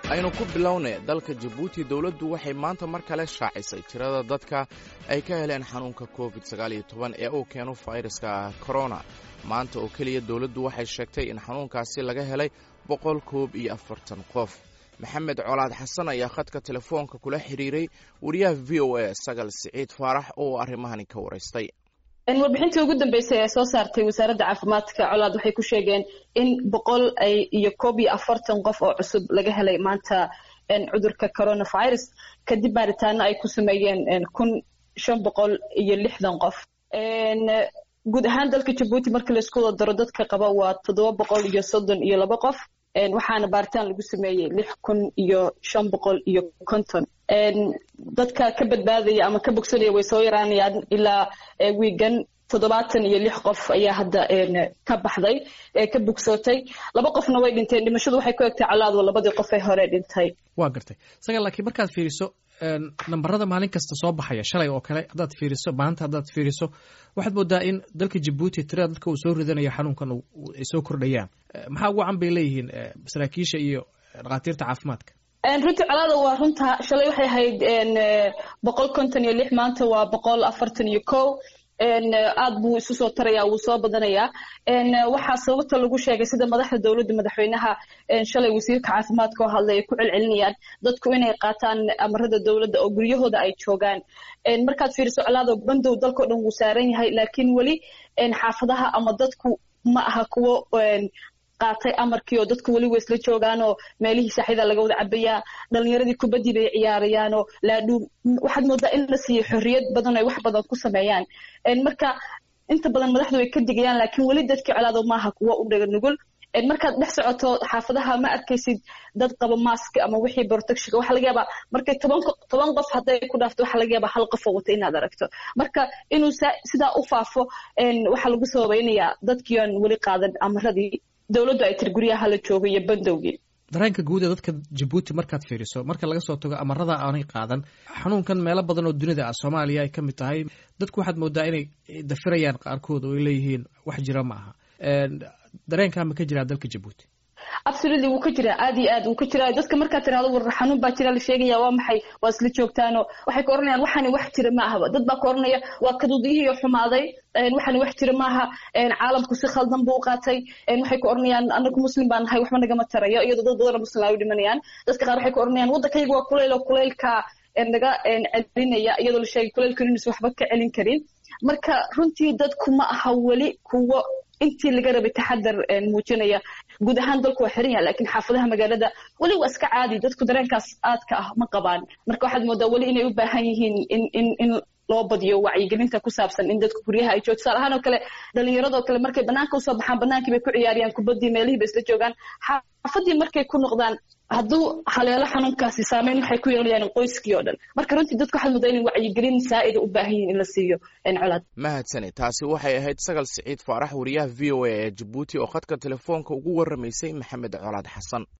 aynu ku bilownay dalka jabuuti dowladdu waxay maanta mar kale shaacisay tirada dadka ay ka heleen xanuunka covid sagaaliyo toban ee uu keeno fayraska korona maanta oo keliya dowladdu waxay sheegtay in xanuunkaasi laga helay boqol koob iyo afartan qof maxamed colaad xasan ayaa khadka telefoonka kula xidhiiray wariyaha v o a sagal siciid faarax oo arrimahani ka waraystay warbixintii ugu dambeysay ee soo saartay wasaaradda caafimaadka colaad waxay ku sheegeen in boqol iyo koob iyo afartan qof oo cusub laga helay maanta cudurka coronavirus kadib baaritaano ay ku sameeyeen kun shan boqol iyo lixdan qof guud ahaan dalka jabuuti markii laisku wada daro dadka qaba waa toddoba boqol iyo soddon iyo laba qof waxaana baaritaan lagu sameeyey lix kun iyo shan boqol iyo konton dadka ka badbaadaya ama ka bogsanaya way soo yaraanayaan ilaa wiigan toddobaatan iyo lix qof ayaa hadda ka baxday ka bogsootay laba qofna way dhinteen dhimashadu waxay ku egtay colaadwa labadii qof ee hore dhintay waa gartay saga laakiin markaad fiiriso nambarada maalin kasta soo baxaya shalay oo kale haddaad fiiriso maanta haddaad fiiriso waxaad moodaa in dalka jabuuti tirada dadka uu soo ridanayo xanuunkan ay soo kordhayaan maxaa ugu can bay leeyihiin saraakiisha iyo dhakhaatiirta caafimaadka runtii colaada waa runta shalay waxay ahayd boqol konton iyo lix maanta waa boqol afartan iyo ko aad buu isu soo taraya wuu soo badanayaa waxaa sababta lagu sheegay sida madaxda dowladda madaxweynaha shalay wasiirka caafimaadka oo hadlay ay ku celcelinayaan dadku inay qaataan amarada dowladda oo guryahooda ay joogaan markaad fiiriso colaado bandow dalkao dhan wuu saaran yahay laakiin weli xaafadaha ama dadku ma aha kuwo qaatay amarkii oo dadku weli way isla joogaanoo meelihii saaxida laga wada cabayaa dhalinyaradii kubaddii bay ciyaarayaanoo laadhuum waxaad moodaa in la siiyo xorriyad badan ay wax badan ku sameeyaan marka inta badan madaxdu way ka digayaan laakiin weli dadkii colaado maaha kuwo u dhaga nugul markaad dhex socoto xaafadaha ma arkaysid dad qaba mask ama wixii protectionka waxa laga yaabaa markay toban toban qof hadday ku dhaafto waxa laga yaabaa hal qof oo wata inaad aragto marka inuu sidaa u faafo waxaa lagu sababaynayaa dadkii aan weli qaadan amaradii dowladdu ay tiri guryaha la joogo iyo bandowgii dareenka guud ee dadka jabuuti markaad fiiriso marka laga soo tago amarada aanay qaadan xanuunkan meelo badan oo dunida ah soomaaliya ay ka mid tahay dadku waxaad moodaa inay dafirayaan qaarkood oo ay leeyihiin wax jira ma aha dareenkaa ma ka jiraa dalka jabuuti absolutely wuu ka jiraa aad iyo aad wuu ka jiraa dadka markaad tirahdo war xanuun baa jira la sheegaya waa maxay waa isla joogtaano waxay ka oranayaan waxani wax jira ma ahaba dad baa ka oranaya waa kaduudiyihii xumaaday waxani wax jira maaha caalamku si khaldan buu u qaatay waxay ka oranayaan anagu muslim baan nahay waxba nagama tarayo iyadoo dad badanoo muslim ay u dhimanayaan dadka qaar waxay ka oranayaan waddankayga waa kuleyl oo kuleylka naga celinaya iyadoo la sheegay kuleylkan inuusan waxba ka celin karin marka runtii dadku ma aha weli kuwo intii laga rabay taxadar muujinaya guud ahaan dalku waa xiran yaha lakiin xaafadaha magaalada weli waa iska caadi dadku dareenkaas aadka ah ma qabaan marka waxaad moodaa weli inay u baahan yihiin in in in loo badiyo wacyigelinta ku saabsan in dadku guryaha ay joogo tusaale ahaan oo kale dhalinyaradoo kale markay banaanka usoo baxaan banaankii bay ku ciyaariyaan kubaddii meelihii bay isla joogaan xaafadii markay ku noqdaan hadduu haleelo xanuunkaasi saameyn waxay ku yeelayaan qoyskii oo dhan marka runtii dadku waxaad moodaa inay wacyigelin saa'ida u baahan yihin in la siiyo colaad mahadsani taasi waxay ahayd sagal siciid faarax wariyaha v o a ee jabuuti oo khadka telefoonka ugu warramaysay maxamed colaad xasan